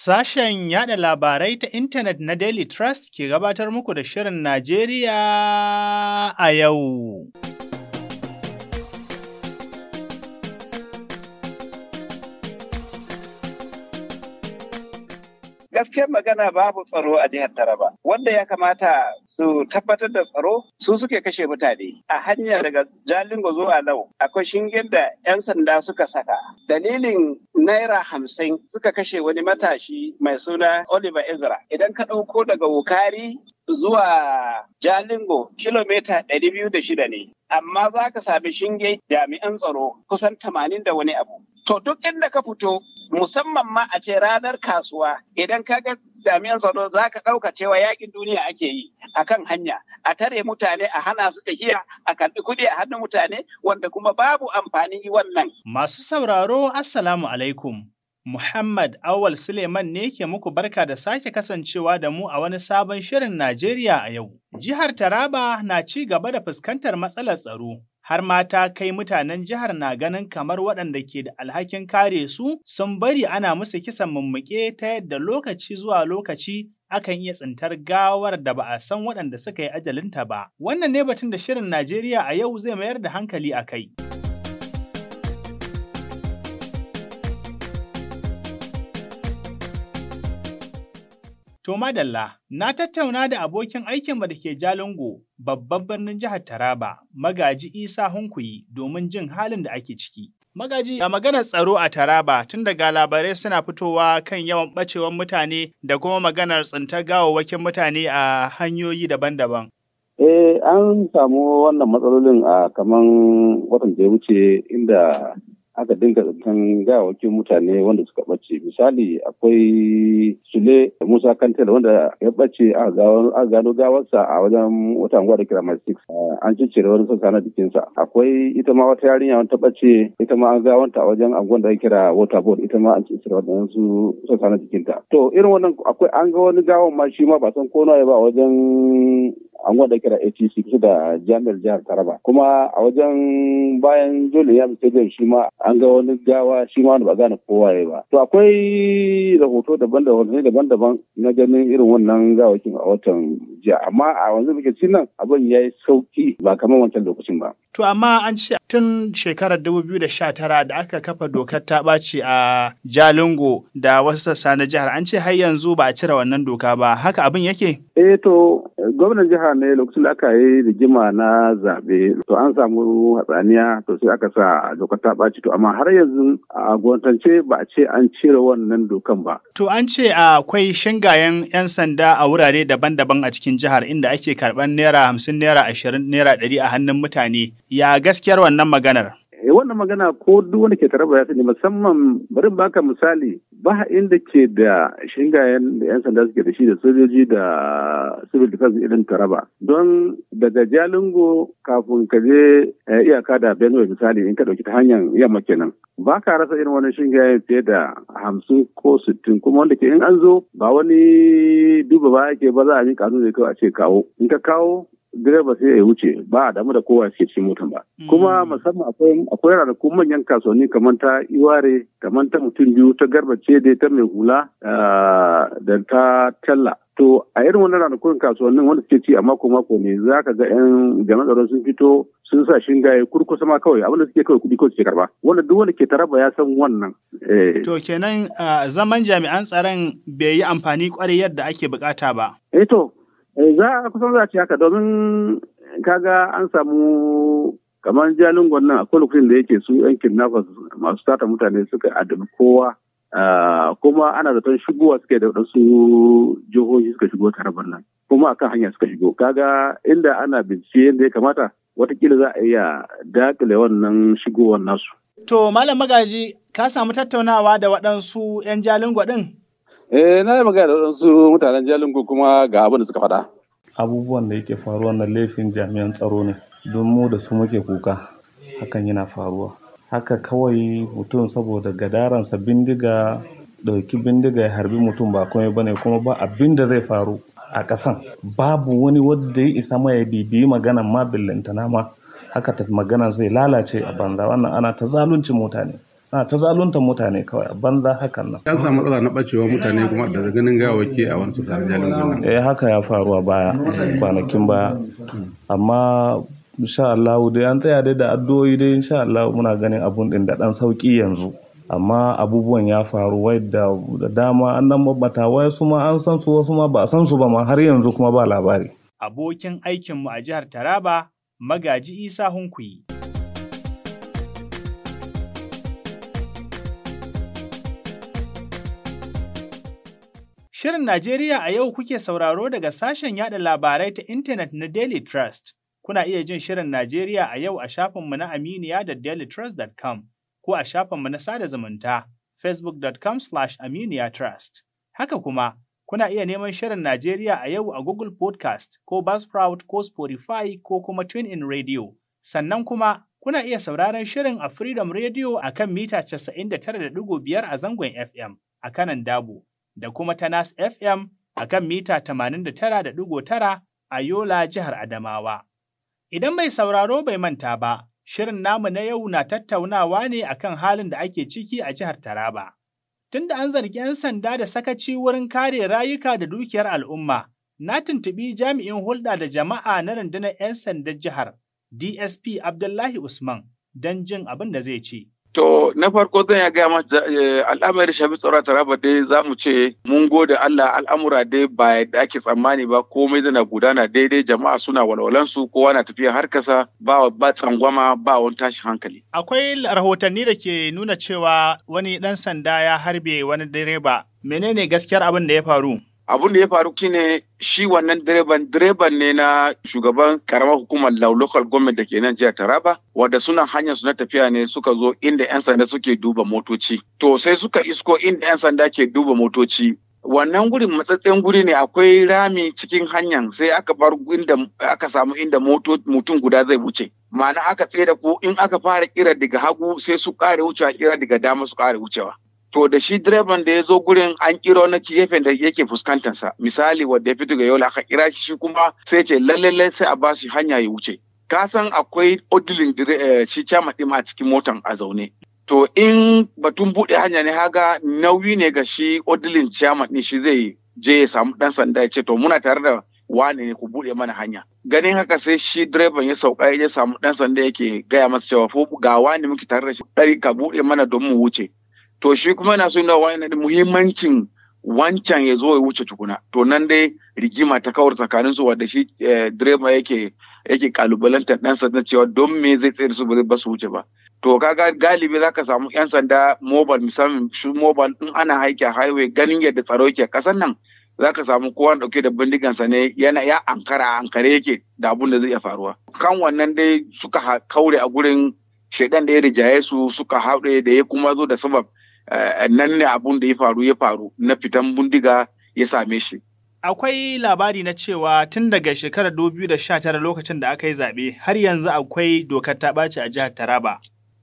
Sashen yada labarai ta intanet na Daily Trust ke gabatar muku da Shirin Najeriya a yau. gaskiyar magana babu tsaro a jihar Taraba. Wanda ya kamata su tabbatar da tsaro su suke kashe mutane. A hanya daga Jalingo zuwa Lau akwai shingen da 'yan sanda suka saka. Dalilin Naira hamsin suka kashe wani matashi mai suna Oliver Ezra. Idan ka ɗauko daga Wukari zuwa Jalingo kilomita ɗari biyu da shida ne. Amma za ka sami shinge jami'an tsaro kusan tamanin da wani abu. To duk inda ka fito musamman ma a ce ranar kasuwa idan ka ga jami'an tsaro za ka ɗauka cewa yakin duniya ake yi a kan hanya a tare mutane a hana su tafiya a karɓi kuɗi a hannun mutane wanda kuma babu amfani wannan. Masu sauraro Assalamu alaikum. Muhammad Awal Suleiman ne ke muku barka da sake kasancewa da mu a wani sabon shirin Najeriya a yau. Jihar Taraba na ci gaba da fuskantar matsalar tsaro. har mata kai mutanen jihar na ganin kamar waɗanda ke da alhakin kare su sun bari ana musu kisan mummuke ta yadda lokaci zuwa lokaci akan iya tsintar gawar da ba a san waɗanda suka yi ajalinta ba. Wannan ne batun da shirin Najeriya a yau zai mayar da hankali a kai. To madalla, na tattauna da abokin aikinmu da ke Jalingo, babban birnin jihar Taraba, Magaji Isa Hunkuyi, domin jin halin da ake ciki. Magaji, a maganar tsaro a Taraba, tun daga labarai suna fitowa kan yawan ɓacewar mutane da kuma maganar tsintar gawawwakin mutane a hanyoyi daban-daban. Eh, an samu wannan matsalolin a kaman watan da ya wuce inda aka dinga zaton gawakin mutane wanda suka ɓace misali akwai sule musa kantel wanda ya ɓace a gano gawarsa a wajen wata anguwa da kira mai six an ciccire wani sassa na jikinsa akwai ita ma wata yarinya wata ɓace ita ma an gawanta a wajen anguwan da ake kira waterboard ita ma an ciccire wadansu sassa na jikinta to irin wannan akwai an ga wani gawan ma shi ma ba san ko nawa ba a wajen anguwan da kira ATC kusa da jami'ar jihar Taraba kuma a wajen bayan Jole ya Stadium shi ma an ga wani gawa shi ma wanda ba gane kowa ya ba to akwai rahoto daban-daban daban-daban na ganin irin wannan gawakin a watan jiya amma a wanzu muke ci nan abin ya yi sauki ba kamar wancan lokacin ba To amma an ce tun shekarar 2019 da aka kafa dokar ta ɓaci a Jalingo da wasu sassa na jihar an ce har yanzu ba a cire wannan doka ba haka abin yake? Eh to gwamnan jihar ne lokacin da aka yi rigima na zaɓe to an samu hatsaniya to sai aka sa dokar ta ɓaci to amma har yanzu a gwamnatance ba a ce an cire wannan dokan ba. To an ce akwai shingayen 'yan sanda a wurare daban-daban a cikin jihar inda ake karɓar naira hamsin naira ashirin naira ɗari a hannun mutane ya gaskiyar wannan maganar? wannan magana ko duk wanda ke taraba ya sani musamman bari baka misali ba inda ke da shingayen da 'yan sanda suke da shi da sojoji da civil defense irin taraba don daga jalingo kafin ka je iyaka da benue misali in ka dauki ta hanyar yamma kenan ba ka rasa irin wani shingayen fiye da hamsin ko sittin kuma wanda ke in an zo ba wani duba ba ake ba za a yi kanu ne kawai a ce kawo in ka kawo direba sai ya wuce ba a damu da kowa suke cikin motan ba. Kuma musamman akwai akwai ranakun manyan kasuwanni kamar ta Iware, kamar ta mutum biyu ta garbace da ta mai hula da ta talla. To a irin wannan ranakun kasuwannin wanda suke ci a mako mako ne za ka ga 'yan jami'an tsaron sun fito sun sa shingaye kurkusa ma kawai abinda suke kawai kuɗi kawai suke karba. Wanda duk wanda ke taraba ya san wannan. To kenan zaman jami'an tsaron bai yi amfani kwarai yadda ake bukata ba. Eh to za a kusan za a ce haka domin kaga an samu kamar jalingon nan akwai lokacin da yake su yan kidnappers masu tata mutane suka adabi kowa kuma ana zaton shigowa suke da waɗansu jihohi suka shigo tarabar nan kuma akan hanya suka shigo kaga inda ana bincike yadda ya kamata watakila za a iya dakile wannan shigowar nasu. To Malam Magaji ka samu tattaunawa da waɗansu 'yan jalingo ɗin? Eh, na yi magana da waɗansu mutanen Jalingo kuma ga abin da suka faɗa. Abubuwan da yake faruwa na laifin jami'an tsaro ne, don mu da su muke kuka, hakan yana faruwa. Haka kawai mutum saboda gadaransa bindiga ɗauki bindiga ya harbi mutum ba komai bane kuma ba abin da zai faru a ƙasan. Babu wani wanda ya isa ma ya bibiyi maganan ma billantana ma haka tafi magana zai lalace a banza wannan ana ta zalunci mutane. a ta zaluntar mutane kawai a banza hakan nan an samu matsala na bacewa mutane kuma da ganin gawaki a wani sassan jalin eh haka ya faru a baya kwanakin baya amma insha Allah dai an tsaya dai da addu'o'i dai insha Allah muna ganin abun din da dan sauki yanzu amma abubuwan ya faru wai da dama an nan babbata wai su ma an san su wasu ma ba san su ba ma har yanzu kuma ba labari abokin aikinmu a jihar Taraba Magaji Isa Hunkuyi Shirin Najeriya a yau kuke sauraro daga sashen yada labarai ta intanet na Daily Trust. Kuna iya jin Shirin Najeriya a yau a shafinmu na Aminiya da dailytrust.com ko a shafinmu na sada zumunta facebook.com slash aminiyatrust. Haka kuma, kuna iya neman Shirin Najeriya a yau a Google Podcast ko Buzzsprout ko Spotify ko kuma TuneIn Radio. Sannan kuma, kuna iya sauraron Shirin a Freedom Radio a kan mita 99.5 a zangon FM a kanan Dabo. da kuma ta Nas FM a kan mita 89.9 a Yola, jihar Adamawa. Idan mai sauraro bai manta ba, shirin namu na yau na tattaunawa ne akan halin da ake ciki a jihar Taraba. Tunda an zargi 'yan sanda da sakaci wurin kare rayuka da dukiyar al'umma, na tuntuɓi jami'in hulɗa da jama'a na rundunar 'yan sandan jihar, DSP Abdullahi Usman, don jin abin da zai ce. To na farko zan ya gaya mata al'amari shafi tsaro taraba dai za mu ce mun gode Allah al'amura dai ba yadda ake tsammani ba komai na gudana daidai jama'a suna walwalansu kowa na tafiya har kasa ba ba tsangwama ba wani tashin hankali. Akwai rahotanni da ke nuna cewa wani ɗan sanda ya harbe wani direba. Menene gaskiyar abin da ya faru? abun da ya faru shine shi wannan direban direban ne na shugaban karamar hukumar lau local government da ke nan jihar Taraba wadda suna hanyar su na tafiya ne suka zo inda yan sanda suke duba motoci to sai suka isko inda yan sanda ke duba motoci wannan gurin matsatsen guri ne akwai rami cikin hanyar sai aka bar inda aka samu inda mutum guda zai wuce ma'ana aka tsaye da ku in aka fara kira daga hagu sai su kare wucewa kira daga dama su kare wucewa to da shi direban da ya zo gurin an kiro na gefen da yake fuskantarsa misali wanda ya fito ga yola aka kira shi kuma sai ce lallai sai a ba shi hanya ya wuce ka san akwai odilin shi cama ɗin a cikin motan a zaune to in batun buɗe hanya ne haga nauyi ne ga shi odilin ciyama ɗin shi zai je ya samu ɗan sanda ya ce to muna tare da wane ne ku buɗe mana hanya ganin haka sai shi direban ya sauka ya samu ɗan sanda yake gaya masa cewa ko ga wane muke tare da shi ɗari ka buɗe mana don mu wuce to shi kuma yana so yana wani da muhimmancin wancan ya zo ya wuce tukuna to nan dai rigima ta kawar tsakanin su wanda shi direba yake yake kalubalantar dan sanda cewa don me zai tsere su ba su wuce ba to kaga galibi zaka samu yan sanda mobile misali shi mobile in ana haiki a highway ganin yadda tsaro yake kasan nan zaka samu kowa dauke da bindigansa ne yana ya ankara ankare yake da abun da zai iya faruwa kan wannan dai suka kaure a gurin shaidan da ya rijaye su suka haɗe da ya kuma zo da sabab nan ne abun da ya faru ya faru na fitan bindiga ya same shi. Akwai labari na cewa tun daga shekarar 2019 lokacin da aka yi zaɓe har yanzu akwai dokar ta ɓaci a jihar Taraba.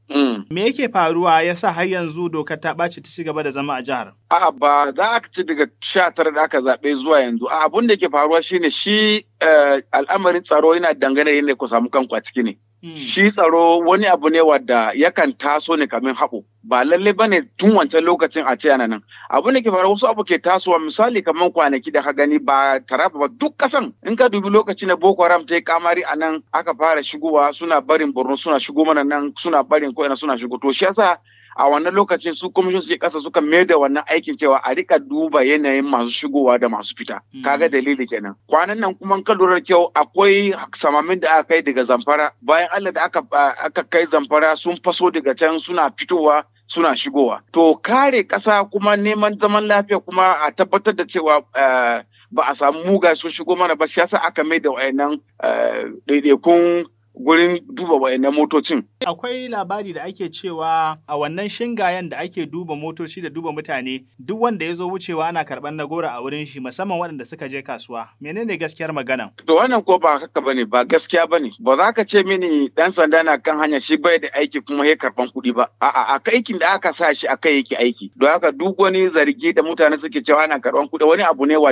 Me yake faruwa ya sa har yanzu dokar ta ɓaci ta ci gaba da zama a jihar? A'a ba za a ci daga sha tara da aka zaɓe zuwa yanzu. A abun da ke faruwa shine shi al'amarin tsaro yana dangane yadda ku samu kanku a ciki ne. Shi tsaro wani abu ne wadda yakan taso ne kamin haɓo. Ba lalle ba ne tun wancan lokacin a ce nan. Abu ne ke faruwa wasu abu ke tasowa misali kamar kwanaki da ka gani ba tarafa ba duk kasan in ka dubi lokacin da Boko Haram ta yi kamari a nan aka fara shigowa suna barin Borno suna shigo mana nan suna barin ko suna shigo to shi yasa a wannan lokacin su kwamishin suke kasa suka mai da wannan aikin cewa a rika duba yanayin masu shigowa da masu fita kaga dalili kenan kwanan nan kuma ka lura kyau akwai samamin da aka kai daga zamfara bayan Allah da aka aka kai zamfara sun faso daga can suna fitowa suna shigowa to kare kasa kuma neman zaman lafiya kuma a tabbatar da cewa ba a samu muga sun shigo mana ba shi yasa aka mai da wayannan ɗaiɗaikun gurin duba wayannan motocin. Akwai labari da ake cewa a wannan shingayen da ake duba motoci da duba mutane duk wanda ya zo wucewa ana karɓar na gora a wurin shi musamman waɗanda suka je kasuwa. Menene gaskiyar magana? To wannan ko ba haka bane ba gaskiya bane. Ba za ka ce mini dan sanda na kan hanya shi bai da aiki kuma ya karɓan kuɗi ba. A'a a aikin da aka sa shi akai yake aiki. Don haka duk wani zargi da mutane suke cewa ana karɓan kuɗi wani abu ne wadda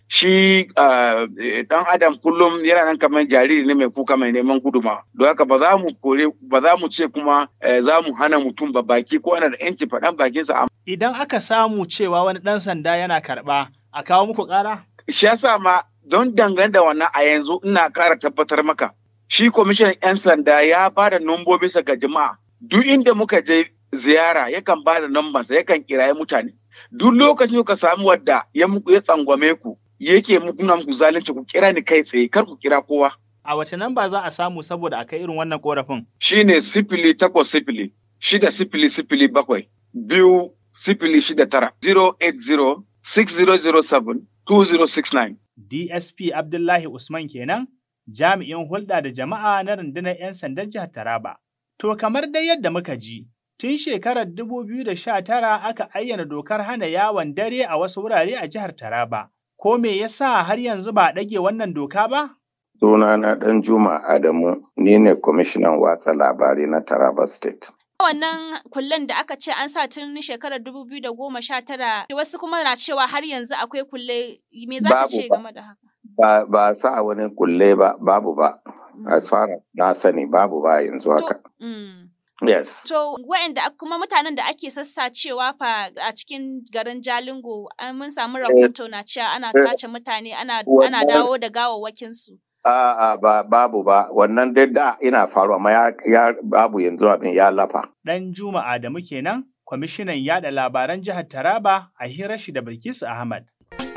shi dan adam kullum yana nan kamar jariri ne mai kuka mai neman guduma don haka ba za mu kore ba za mu ce kuma za mu hana mutum ba baki ko ana da yanci faɗan bakinsa idan aka samu cewa wani ɗan sanda yana karɓa a kawo muku ƙara shi yasa ma don dangane da wannan a yanzu ina ƙara tabbatar maka shi kwamishinan 'yan sanda ya ba da bisa ga jama'a duk inda muka je ziyara yakan ba da nambansa yakan kiraye mutane duk lokacin ka samu wadda ya ya tsangwame ku yake nuna muku zalunci ku kira ni kai tsaye kar ku kira kowa a wace namba za a samu saboda akai irin wannan korafin shine sifili takwas sifili shida sifili sifili bakwai biyu sifili shida tara zero eight zero six zero zero seven two zero six nine DSP Abdullahi Usman kenan jami'in hulɗa da jama'a na rundunar 'yan sandan jihar Taraba. To kamar dai yadda muka ji, tun shekarar 2019 aka ayyana dokar hana yawon dare a wasu wurare a jihar Taraba. Ko me yasa har yanzu ba a ɗage wannan doka ba? Sunana ɗan Juma Adamu, ni ne kwamishinan watsa labarai na Taraba State. Wannan kullen da aka ce an sa tun shekarar 2019 wasu kuma na cewa har yanzu akwai kulle me za ka ce game da haka? Ba, ba sa wani kulle ba, babu ba. As far na sani babu ba yanzu haka. Yes. To, wa'anda kuma mutanen da ake sassacewa fa a cikin garin Jalingo, mun samu rahoto na cewa ana sace mutane, ana dawo da gawawwakinsu. A'a ba babu ba wannan dai da ina faruwa amma ya, babu yanzu abin ya lafa. Dan Juma Adamu kenan, kwamishinan yada labaran jihar Taraba a hirar shi da Bilkisu Ahmad.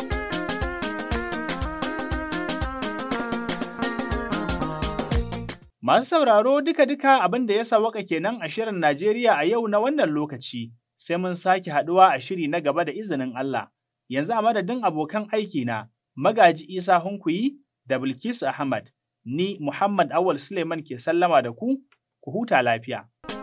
Masu sauraro duka-duka abin da ya sawaka kenan a shirin Najeriya a yau na wannan lokaci, sai mun sake haɗuwa a shiri na gaba da izinin Allah. Yanzu a madadin abokan aiki na Magaji Isa Hunkuyi da Bilkisu Ahmad, ni Muhammad Awal Suleiman ke sallama da ku, ku huta lafiya.